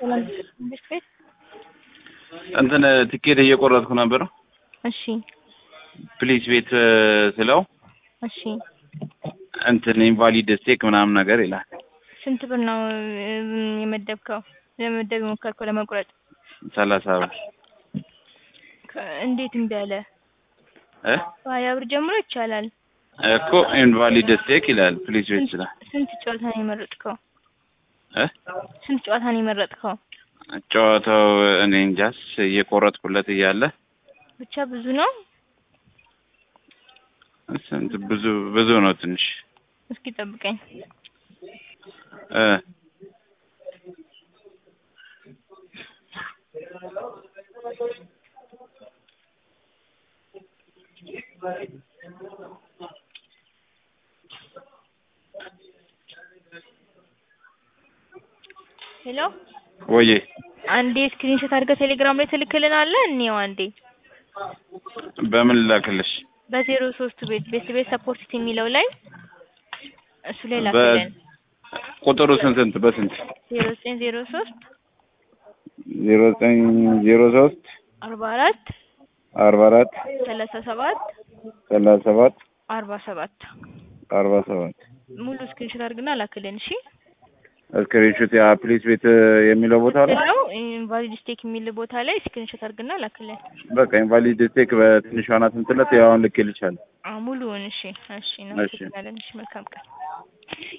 መንግስት ቤት እንትን ትኬት እየቆረጥኩ ነበር። እሺ ፕሊስ ቤት ስለው እሺ እንትን ኢንቫሊድ ስቴክ ምናምን ነገር ይላል። ስንት ብር ነው እም፣ የመደብከው ለመመደብ የሞከርከው ለመቁረጥ? ሰላሳ ብር ከ- እንዴት እምቢ አለ? እ በሀያ ብር ጀምሮ ይቻላል። እኮ ኢንቫሊድ ስቴክ ይላል ፕሊስ ቤት ስላ ስንት ጨዋታ ነው የመረጥከው? እ ስንት ጨዋታ ነው የመረጥከው? ጨዋታው እኔ እንጃስ እየቆረጥኩለት እያለ ብቻ ብዙ ነው። ስንት ብዙ ብዙ ነው ትንሽ እስኪ ጠብቀኝ። እ ሄሎ ወዬ አንዴ ስክሪንሾት አድርገህ ቴሌግራም ላይ ትልክልናለህ? እንየው አንዴ በምን ላክልሽ? በዜሮ ሶስት ቤት ቤት ቤት ሰፖርት የሚለው ላይ እሱ ላይ በ ላክልን። ቁጥሩ ስንት ስንት በስንት ዜሮ ዘጠኝ ዜሮ ሶስት ዜሮ ዘጠኝ ዜሮ ሶስት አርባ አራት አርባ አራት ሰላሳ ሰባት ሰላሳ ሰባት አርባ ሰባት አርባ ሰባት ሙሉ ስክሪንሾት አድርግና ላክልን። እሺ እስክሪንሹት ያ ፕሊስ ቤት የሚለው ቦታ ላይ ነው ኢንቫሊድ ስቴክ የሚል ቦታ ላይ ስክሪንሾት አድርግና ላክልን። በቃ ኢንቫሊድ ስቴክ በትንሿ ናት እንትለት ያው አሁን ልኬልሻለሁ። አዎ ሙሉውን። እሺ እሺ፣ እናመሰግናለን። እሺ መልካም ቀን።